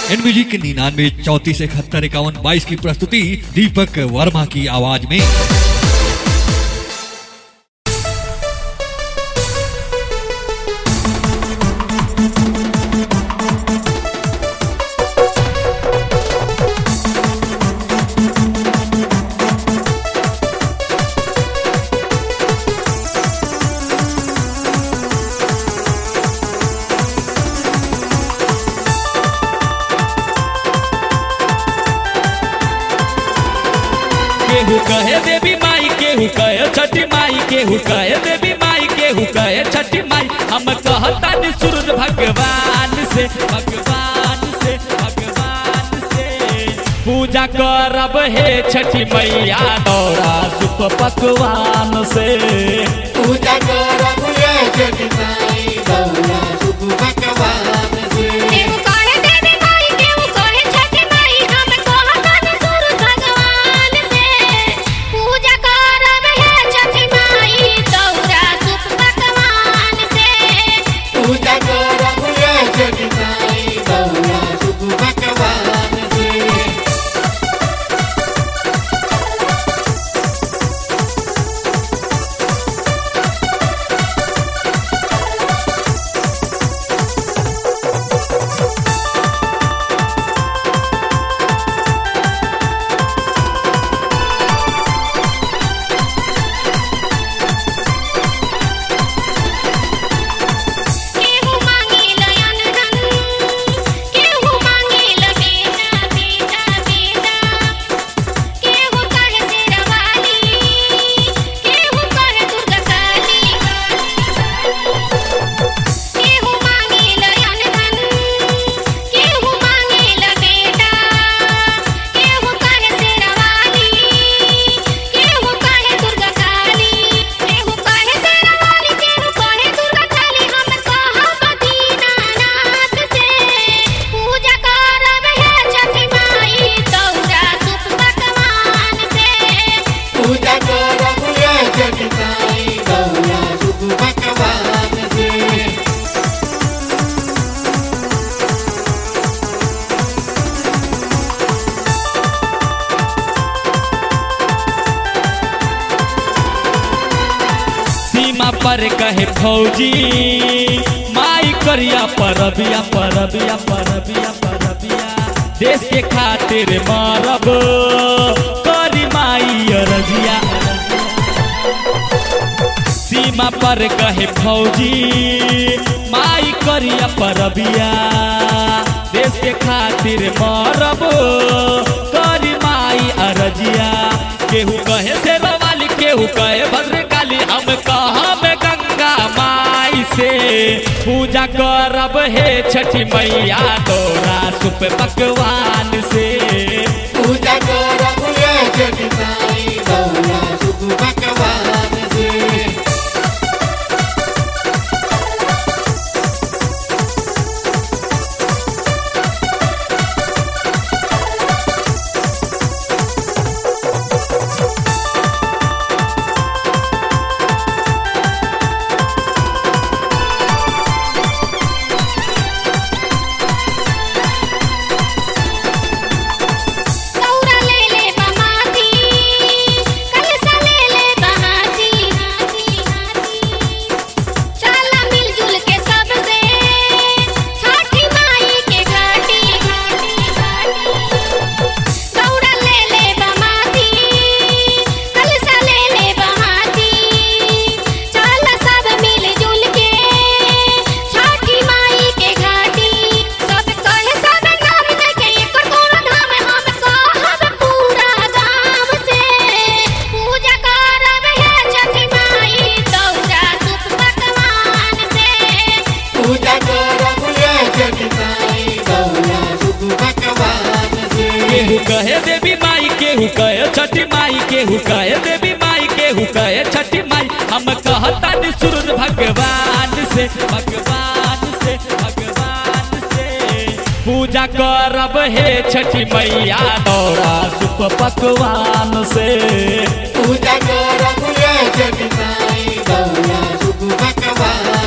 N music निन्यानवे चौतीस इकहत्तर इक्यावन बाईस की प्रस्तुति दीपक वर्मा की आवाज में केहू कहे देवी माई केहू कहे छठी माई केहू कहे देवी माई केहू कहे छठी माई हम कहता नि सूरज भगवान से भगवान से भगवान से पूजा करब हे छठी मैया दौरा सुप पकवान से पूजा करब ये छठी माई गौरा शुभ भगवान से केहू कहे देवी माई केहू कहे छठी माई हम कहतन सूरज भगवान से पूजा करब हे छठी माई दौरा सुप पकवान से पूजा करब ये छठी माई गौरा शुभ भगवान से केहू मांगेल अनधन केहू मांगेल बेटा बेटा बेटा केहू कहे शेरवाली केहू कहे दुर्गा काली केहू मांगेल अनधन केहू मांगेल बेटा केहू कहे शेरवाली केहू कहे दुर्गा काली केहू कहे शेरवाली केहू कहे दुर्गा काली हम कहब दीनानाथ से पूजा करब हे छठी माई दौरा सुप पकवान से पूजा करब ये छठी माई गौरा शुभ भगवान से सीमा पर कहे फौजी माई करिया परबिया परबिया परबिया परबिया देश के खातिर मारब करी माई अरजिया सीमा पर कहे फौजी माई करिया परबिया देश के खातिर मारब करी माई अरजिया केहू कहे से वाली केहू कहे भद्रकाली हम कहब गंगा माई से पूजा करब हे छठी मैया तोरा सुप पकवान से पूजा करब ये छठी माई गौरा शुभ भगवान से दौरा ले ले बमाती कलसा ले ले बहाती चला मिलजुल के सब से छठी माई के घाटी दौरा ले ले बमाती कलसा ले ले बहाती चला सब मिलजुल के छठी माई के घाटी सब कहे सब नाम देखे एकर कोनो धाम हम कहब पूरा गाम से पूजा करब हे छठी माई दौरा सुप पकवान से पूजा करब ये छठी माई गौरा शुभ भगवान से केहू कहे देवी माई केहू कहे छठी माई केहू कहे देवी माई केहू कहे छठी माई हम कहता नि सूरज भगवान से भगवान से भगवान से पूजा करब हे छठी मैया दौरा सुप पकवान से पूजा करब ये छठी माई गौरा शुभ भगवान